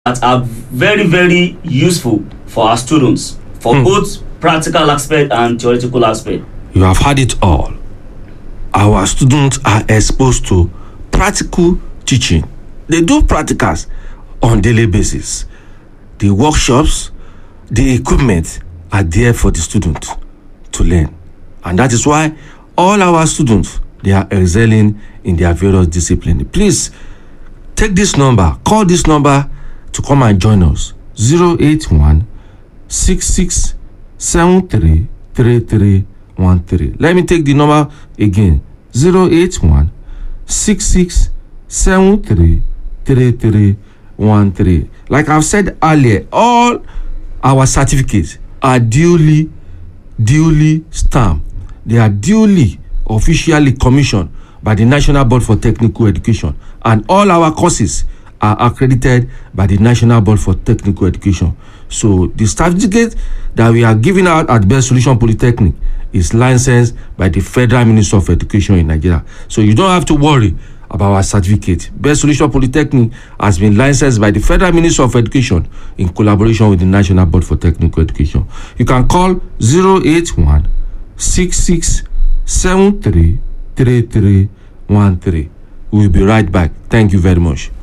that are very very useful for our students for Hmm. both practical aspect and theoretical aspect. You have had it all. Our students are exposed to practical teaching. They do practicals on daily basis. The workshops, the equipment are there for the student to learn. And that is why all our students they are excelling in their various disciplines. Please take this number, call this number to come and join us. 081 66 73 3313. Let me take the number again 081 66 73 3313. Like I've said earlier, all our certificates are duly duly stamped. They are duly officially commissioned by the National Board for Technical Education, and all our courses are accredited by the National Board for Technical Education. So the certificate that we are giving out at Best Solution Polytechnic is licensed by the Federal Ministry of Education in Nigeria. So you don't have to worry about our certificate. Best Solution Polytechnic has been licensed by the Federal Ministry of Education in collaboration with the National Board for Technical Education. You can call 081 66 73 3313. We'll be right back. Thank you very much.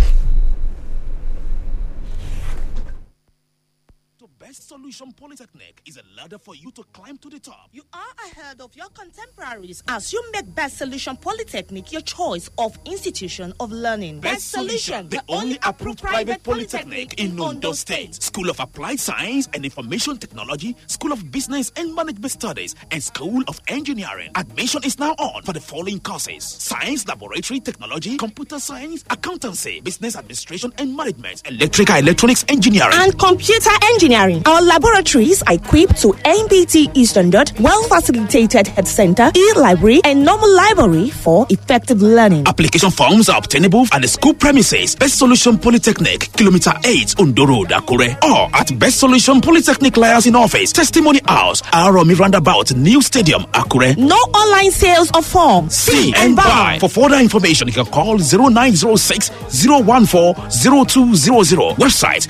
to Best Solution Polytechnic is a ladder for you to climb to the top. You are ahead of your contemporaries as you make Best Solution Polytechnic your choice of institution of learning. Best Solution, the only approved private polytechnic in Ondo State. School of Applied Science and Information Technology, School of Business and Management Studies, and School of Engineering. Admission is now on for the following courses Science Laboratory Technology, Computer Science, Accountancy, Business Administration and Management, Electrical Electronics Engineering. and computer engineering. Our laboratories are equipped to NBTE standard, well facilitated head center, e-library, and normal library for effective learning. Application forms are obtainable at the school premises, Best Solution Polytechnic, Kilometer 8, Undo Road, Akure, or at Best Solution Polytechnic Liaison Office, Testimony House, Aromi Roundabout, New Stadium, Akure. No online sales of forms. See and buy. For further information, you can call 0906 014 0200. Website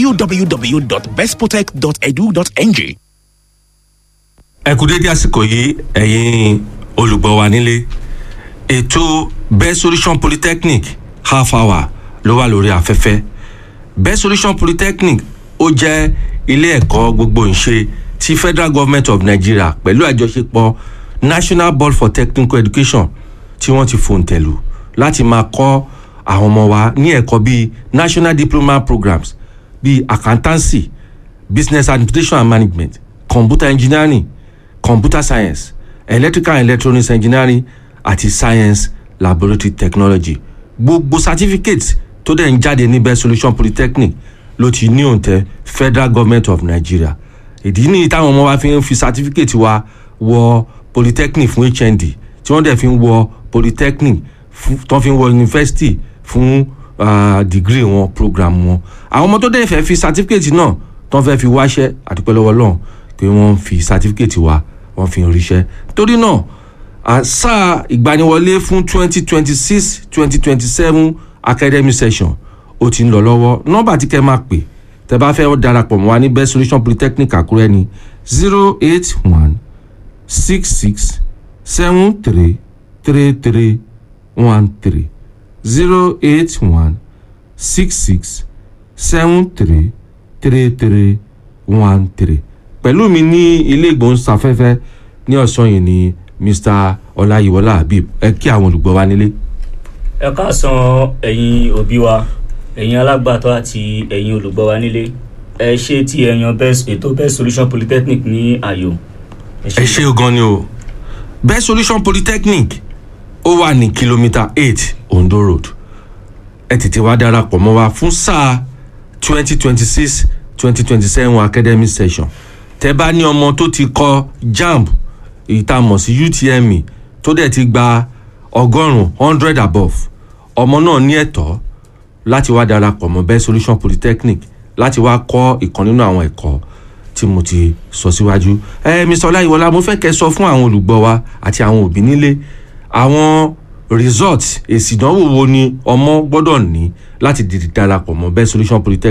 www.bestprotect.edu.ng. ẹ kú dédé àsìkò yìí ẹ̀yin olùgbọ́ wa nílé ètò best solution polytechnic half hour ló wà lórí afẹ́fẹ́ best solution polytechnic ó jẹ́ ilé ẹ̀kọ́ gbogbo ìṣe ti federal government of nigeria pẹ̀lú àjọṣepọ̀ national board for technical education tí wọ́n ti fòǹtẹ̀lù láti máa kọ́ àwọn ọmọ wa ní ẹ̀kọ́ bíi national diploma programs bíi accountancy business administration and management computer engineering computer science electrical and electronics engineering àti science laboratory technology gbogbo certificate tó dẹ̀ ń jáde ní best solution polytechnic ló ti ní òǹtẹ̀ federal government of nigeria ìdí nìyí táwọn ọmọ wa fi ń fi certificate wa wọ polytechnic fún hnd tí wọ́n dẹ̀ fi ń wọ polytechnic fún tó fi ń wọ university fún uh, degree wọn program wọn àwọn ọmọ tó dẹ̀ fẹ́ fi certificate náà tó ń fẹ́ fi wáṣẹ́ àdúpẹ́ lọ́wọ́ lọ́hùn pé wọ́n fi certificate wa wọ́n fi ń ríṣẹ́ torí náà àṣà ìgbaniwọlé fún twenty twenty six twenty twenty seven academic session ó ti ń lọ lọ́wọ́ nọ́mbà tí kẹ́ máa pè tẹ́ bá fẹ́ darapọ̀ mọ́ wa ní best solution polytechnic àkúrẹ́ ni zero eight one six six seven three three three one three zero eight one six six seven three three three one three pẹ̀lú mi ní ilé ìgbóhùnsáfẹ́fẹ́ ní ọ̀sán yìí ni mr ọláyíwọlá habib ẹ kí àwọn olùgbọ́ wa nílé. ẹ káàsán ẹ̀yin òbí wa ẹ̀yin alágbàtọ́ àti ẹ̀yin olùgbọ́ wa nílé ẹ ṣe tí ẹ yan best ètò best solution polytechnic ní àyò. ẹ ṣe gan ni o best solution polytechnic ó wà ní kìlómítà eight ondo road ẹ tètè wá darapọ̀ mọ́ wa fún sáà twenty twenty six twenty twenty seven academic session tẹ bá ní ọmọ tó ti kọ jamb èyí tá a mọ̀ sí utme tó dẹ̀ ti gba ọgọ́rùn-ún hundred above ọmọ náà ní ẹ̀tọ́ láti wá darapọ̀ mọ́ best solution polytechnic láti wá kọ́ ìkan nínú àwọn ẹ̀kọ́ tí mo ti sọ síwájú. ẹ mr ọláyíwọlá mo fẹ́ kẹ́ sọ fún àwọn olùgbọ́ wa àti àwọn òbí nílé àwọn result èsì ìdánwò wo ni ọmọ gbọ́dọ̀ ní láti di darapọ̀ mọ́ best solution polytechnic